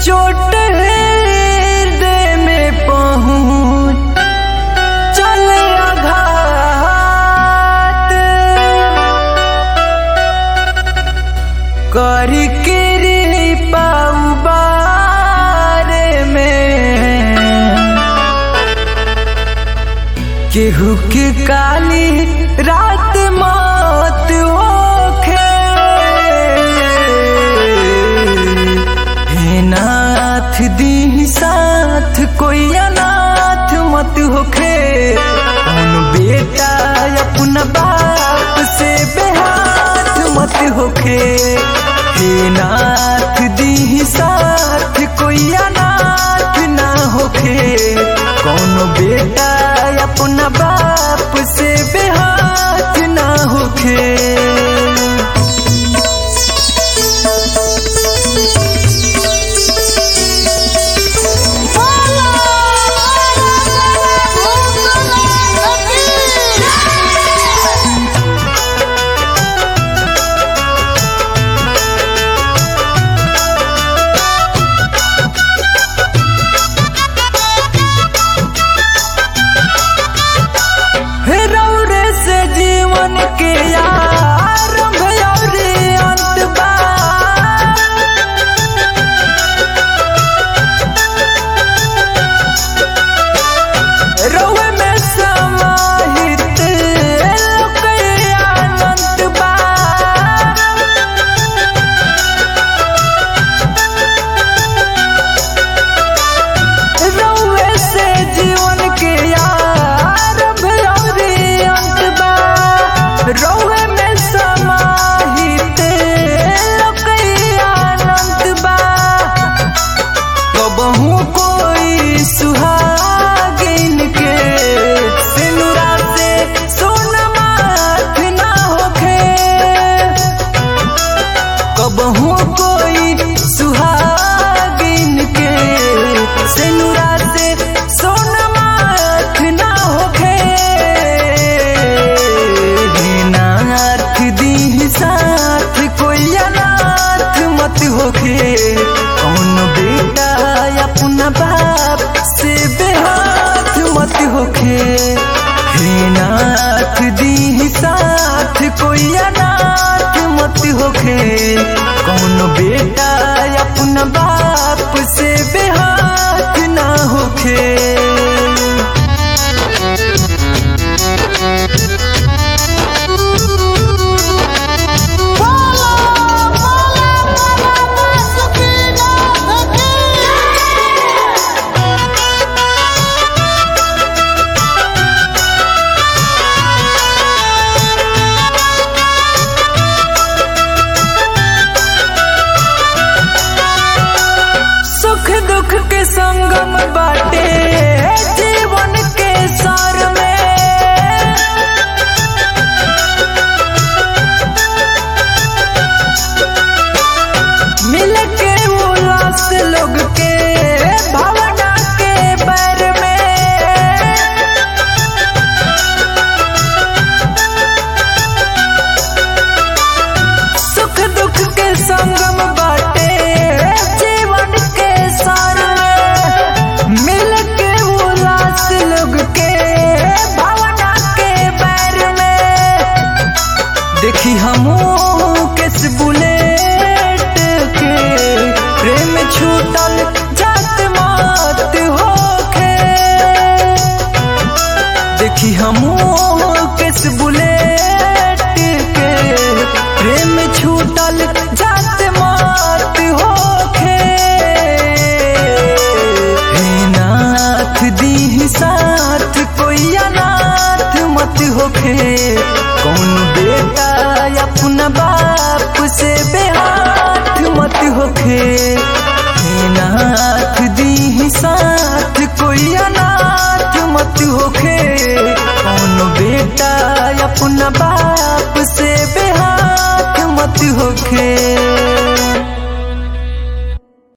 चोट हृदय में पहुँच चले आघात करी कृपा बारे में केहू के काली रात मौत होखे हे नाथ दी साथ कोई अनाथ मत होखे कौन बेटा अपना बाप से बेहाथ मत होखे हे नाथ दी साथ कोई अनाथ ना होखे कौन बेटा अपना बाप से बेहाथ ना होखे रौरे से जीवन के आरंभ और अंत बा रौवे में समाहित लोक अनंत बा रौवे से जीवन के आरंभ और अंत बा रौवे में समाहित लोक अनंत बा कबहू कोई सुहागिन के सिनुरा से सोना माथ ना होखे कबहू कोई सुहागिन के सिनुरा से सोना माथ ना होखे हे नाथ दी साथ कोई अनाथ मत होखे कौन बेटा अपना बाप से बेहाथ मत होखे हे नाथ दी साथ कोई अनाथ मत होखे कौन बेटा अपना बाप से बेहाथ ना होखे सुख दुख के संगम बाटे जीवन के सार में मिल के उल्लास लोग के भावना के बैर में सुख दुख के संगम बाटे जीवन के सार में मिल के उल्लास लोग के भावना के बैर में देखी हमू किस बुलेट के प्रेम छूटल जात मात होखे देखी हमू किस बुलेट के प्रेम छूटल जात मात होखे हे नाथ दी साथ कोई अनाथ मत होखे कौन बेटा अपना बाप से बेहाथ मत होखे हे नाथ दी साथ कोई अनाथ मत होखे कौन बेटा अपना बाप से बेहाथ मत होखे